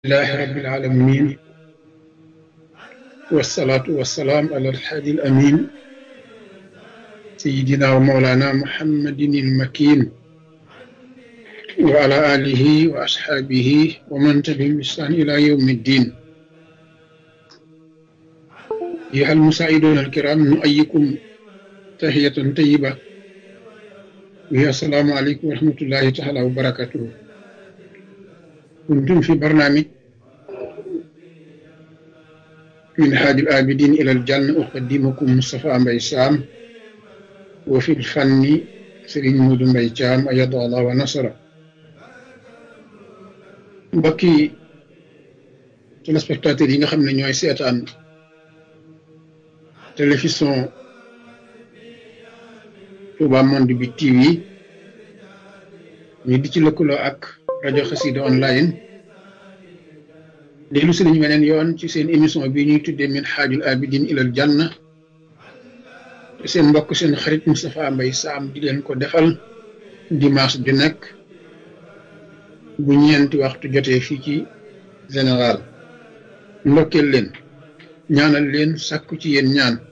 لله رب العالمين والصلاة والسلام على الحادي الأمين سيدنا ومولانا محمد المكين وعلى آله وأصحابه ومن تبعهم بإحسان إلى يوم الدين أيها المساعدون الكرام نؤيكم تحية طيبة وهي السلام عليكم ورحمة الله تعالى وبركاته كنتم في برنامج من حاج الآبدين إلى الجنة أقدمكم مصطفى مبي سام وفي الفن سرين مود مبي جام أيد الله ونصره mbokki téléspectateurs yi nga xam ne ñooy seetaan télévision Touba Monde bi TV ñu di ci lëkkaloo ak rajo Xassida online dellu si nañu weneen yoon ci seen émission bi ñuy tuddee min xaajul abidin ilal janna te seen mbokk seen xarit Moustapha Mbaye Sam di leen ko defal dimanche ju nekk bu ñeenti waxtu jotee fii ci général ndokkeel leen ñaanal leen sàkku ci yéen ñaan